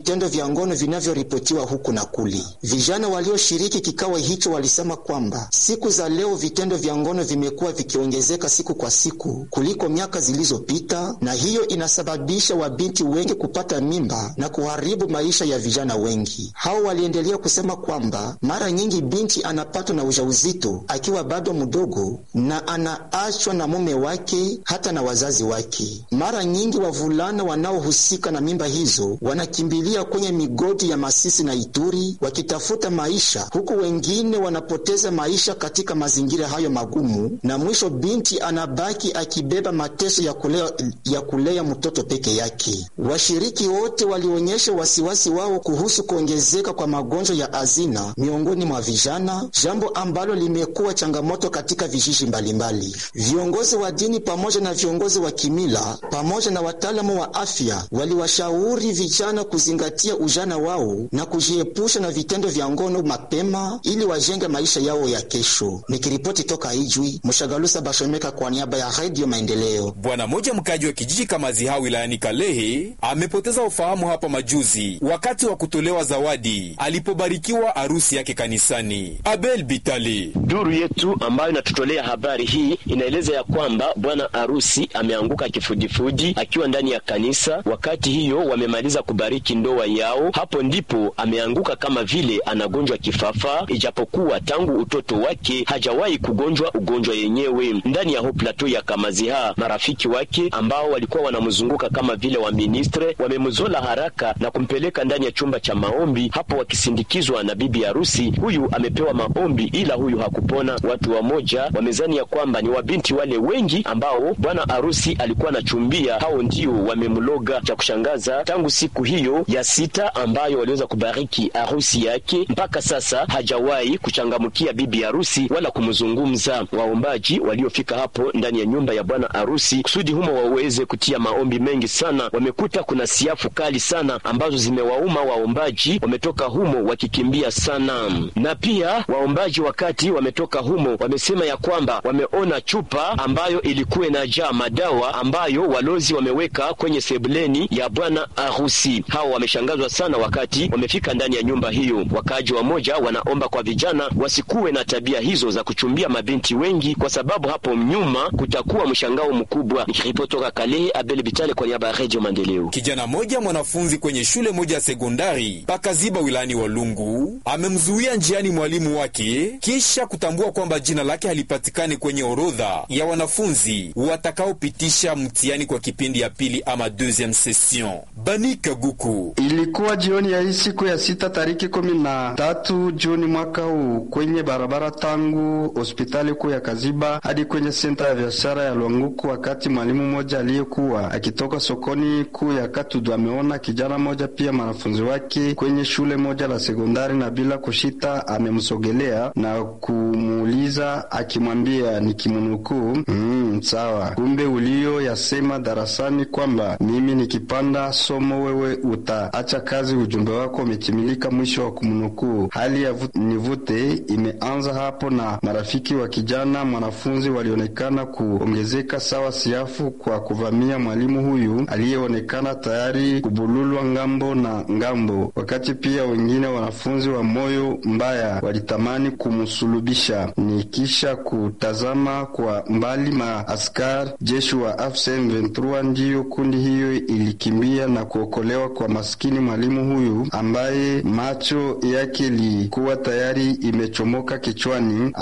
vitendo vya ngono vinavyoripotiwa huku na kuli. Vijana walioshiriki kikao hicho walisema kwamba siku za leo vitendo vya ngono vimekuwa vikiongezeka siku kwa siku kuliko miaka zilizopita, na hiyo inasababisha wabinti wengi kupata mimba na kuharibu maisha ya vijana wengi. Hao waliendelea kusema kwamba mara nyingi binti anapatwa na ujauzito akiwa bado mdogo na anaachwa na mume wake hata na wazazi wake. Mara nyingi wavulana wanaohusika na mimba hizo wanakimbilia kwenye migodi ya Masisi na Ituri wakitafuta maisha, huku wengine wanapoteza maisha katika mazingira hayo magumu, na mwisho binti anabaki akibeba mateso ya kulea, ya kulea mtoto peke yake. Washiriki wote walionyesha wasiwasi wao kuhusu kuongezeka kwa magonjwa ya azina miongoni mwa vijana, jambo ambalo limekuwa changamoto katika vijiji mbalimbali. Viongozi wa dini pamoja na viongozi wa kimila pamoja na wataalamu wa afya waliwashauri vijana kuzingatia ujana wao na kujiepusha na vitendo vya ngono mapema ili wajenge maisha yao ya kesho. Nikiripoti toka Ijwi, Mshagalusa Bashomeka kwa niaba ya Radio Maendeleo. Bwana mmoja mkaji wa kijiji Kamaziha wilayani Kalehe amepoteza ufahamu hapa majuzi wakati wa kutolewa zawadi alipobarikiwa arusi yake kanisani. Abel Bitali, duru yetu ambayo inatutolea habari hii inaeleza ya kwamba bwana arusi ameanguka kifudifudi akiwa ndani ya kanisa. Wakati hiyo wamemaliza kubariki ndoa yao, hapo ndipo ameanguka kama vile anagonjwa kifafa, ijapokuwa tangu utoto wake hajawahi kugonjwa ugonjwa yenyewe. Ndani ya ho plateau ya Kamaziha, marafiki wake ambao walikuwa wanamzunguka kama vile wa ministre wamemzola haraka na kumpeleka ndani ya chumba cha maombi, hapo wakisindikizwa na bibi harusi. Huyu amepewa maombi, ila huyu hakupona. Watu wamoja wamezani ya kwamba ni wabinti wale wengi ambao bwana harusi alikuwa anachumbia, hao ndio wamemloga. Cha kushangaza, tangu siku hiyo ya sita ambayo waliweza kubariki harusi yake, mpaka sasa hajawahi kuchangamkia bibi harusi wala kumzungumza. Waombaji waliofika hapo ndani ya nyumba ya bwana harusi kusudi humo waweze kutia maombi mengi sana, wamekuta kuna siafu kali sana ambazo zimewauma waombaji, wametoka humo wakikimbia sana. Na pia waombaji wakati wametoka humo wamesema ya kwamba wameona chupa ambayo ilikuwa inajaa madawa ambayo walozi wameweka kwenye sebuleni ya bwana harusi. Hao wameshangazwa sana wakati wamefika ndani ya nyumba hiyo. Wakaaji wamoja wanaomba kwa vijana wasikuwe na tabia hizo za kuchumbia mabinti wengi, kwa sababu hapo nyuma kutakuwa mshangao mkubwa. Nikiripoti toka Kalehe, Abel Bitale kwa niaba ya Radio Maendeleo. kijana moja mwanafunzi kwenye shule moja ya sekondari pakaziba wilayani Walungu amemzuia njiani mwalimu wake kisha kutambua kwamba jina lake halipatikani kwenye orodha ya wanafunzi watakaopitisha mtihani kwa kipindi ya pili ama deuxième session. Banika Guku Ilikuwa jioni ya hii siku ya sita tariki kumi na tatu Juni mwaka huu kwenye barabara tangu hospitali kuu ya Kaziba hadi kwenye senta ya biashara ya Lwanguku, wakati mwalimu mmoja aliyekuwa akitoka sokoni kuu ya Katudu ameona kijana mmoja pia mwanafunzi wake kwenye shule moja la sekondari, na bila kushita amemsogelea na kumuuliza akimwambia nikimnukuu, mm, sawa, kumbe ulio yasema darasani kwamba mimi nikipanda somo wewe utaacha kazi, ujumbe wako umetimilika. Mwisho wa kumnukuu. Hali ya vut, nivute imeanza hapo, na marafiki wa kijana mwanafunzi walionekana kuongezeka sawa siafu kwa kuvamia mwalimu huyu aliyeonekana tayari kubululwa ngambo na ngambo, wakati pia wengine wanafunzi wa moyo mbaya walitamani kumsulubisha. Ni kisha kutazama kwa mbali maaskari jeshi wa AFC M23, ndiyo kundi hiyo ilikimbia na kuokolewa kwa maskini mwalimu huyu ambaye macho yake ilikuwa tayari imechomoka kichwani,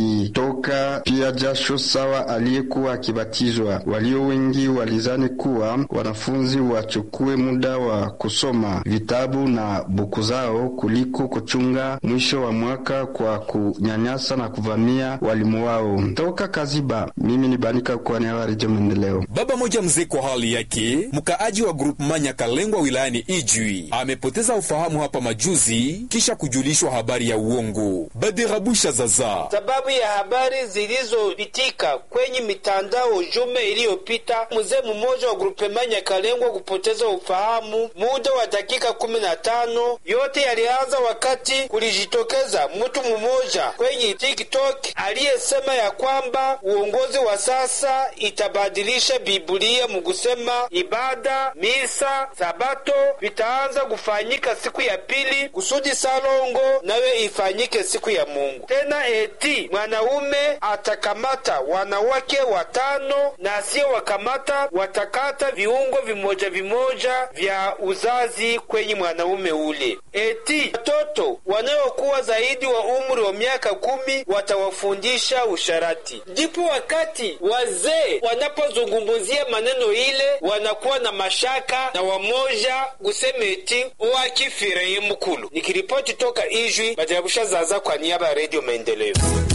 akitoka pia jasho sawa aliyekuwa akibatizwa. Walio wengi walizani kuwa wanafunzi wachukue muda wa kusoma vitabu na buku zao kuliko kuchunga mwisho wa mwaka kwa kunyanyasa na kuvamia walimu wao. Toka Kaziba, mimi ni Banika kwa niaba ya Redio Maendeleo. Baba moja mzee kwa hali yake, mkaaji wa grupu manya Kalengwa wilayani Ijwi amepoteza ufahamu hapa majuzi kisha kujulishwa habari ya uongo. Badirabusha zaza sababu ya habari zilizopitika kwenye mitandao jume iliyopita, mzee mmoja wa grupema Nyakalengwa kupoteza ufahamu muda wa dakika kumi na tano. Yote yalianza wakati kulijitokeza mtu mmoja kwenye TikTok aliyesema ya kwamba uongozi wa sasa itabadilisha Biblia mukusema ibada, misa, sabato vita itaanza kufanyika siku ya pili kusudi salongo nayo ifanyike siku ya Mungu. Tena eti mwanaume atakamata wanawake watano na asiyewakamata watakata viungo vimoja vimoja vya uzazi kwenye mwanaume ule. Eti watoto wanaokuwa zaidi wa umri wa miaka kumi watawafundisha usharati. Ndipo wakati wazee wanapozungumzia maneno ile wanakuwa na mashaka na wamoja kusema eti wakifireye mkulu. Nikiripoti toka Ijwi, Bajarabusha Zaza kwa niaba ya Redio Maendeleo.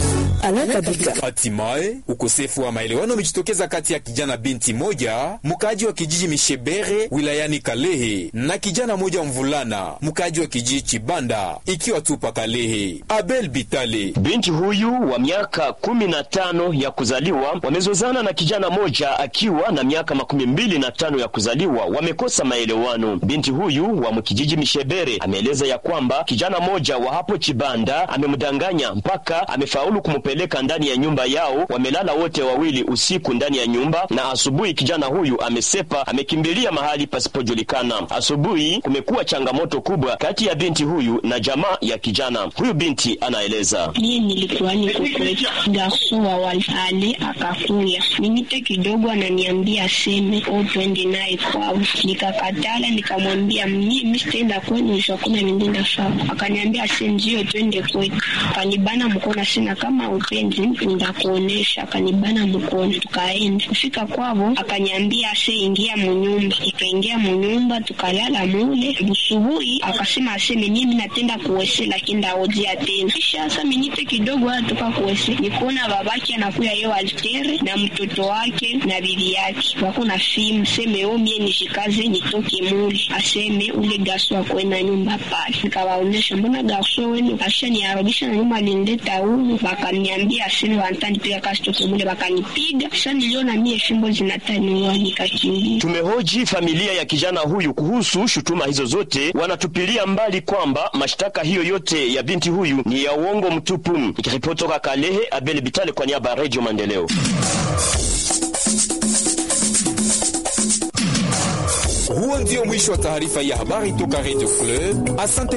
Hatimaye ukosefu wa maelewano umejitokeza kati ya kijana binti moja mkaaji wa kijiji Mishebere wilayani Kalehe na kijana moja mvulana mkaaji wa kijiji Chibanda ikiwa tupa Kalehe. Abel Bitale, binti huyu wa miaka kumi na tano ya kuzaliwa wamezozana na kijana moja akiwa na miaka makumi mbili na tano ya kuzaliwa, wamekosa maelewano. Binti huyu wa mkijiji Mishebere ameeleza ya kwamba kijana moja wa hapo Chibanda amemdanganya mpaka amefaulu kumpeleka ndani ya nyumba yao. Wamelala wote wawili usiku ndani ya nyumba, na asubuhi kijana huyu amesepa, amekimbilia mahali pasipojulikana. Asubuhi kumekuwa changamoto kubwa kati ya binti huyu na jamaa ya kijana huyu. Binti anaeleza: mie nilikuwa niko kwetu, garso wa walale akakuya minite kidogo, ananiambia aseme o twende naye kwao. Nikakatala, nikamwambia mi sitaenda kwenu, shakuna nindenda sawa. Akaniambia ase ndio twende kwetu, kanibana mkono sina kama upenzi ndakuonesha. Akanibana mkono, tukaenda kufika kwavo, akaniambia ase ingia munyumba. Ikaingia munyumba, tukalala mule. Busubuhi akasema aseme mimi natenda kuwese, lakini ndaojea tena. Kisha asa minite kidogo atoka kuwese, nikuona babaki anakuya yo altere na mtoto wake na bibi yake wako na fimu, seme o mie nishikaze nitoke mule, aseme ule gaso akwenda nyumba pale. Nikawaonesha mbona gaso wenu asha niarudisha na nyumba alindeta huyu, bakaniambia aseme wantanipiga kasi toke mule, bakanipiga. Sasa niliona mie fimbo zinataniwa, nikakimbia. Tumehoji familia ya kijana huyu kuhusu shutuma hizo zote, wanatupilia mbali kwamba mashtaka hiyo yote ya binti huyu ni ya uongo mtupu. Nikiripoti toka Kalehe, Abel Bitale kwa niaba ya Radio Maendeleo. Huo ndio mwisho wa taarifa ya habari toka Radio Club. Asante.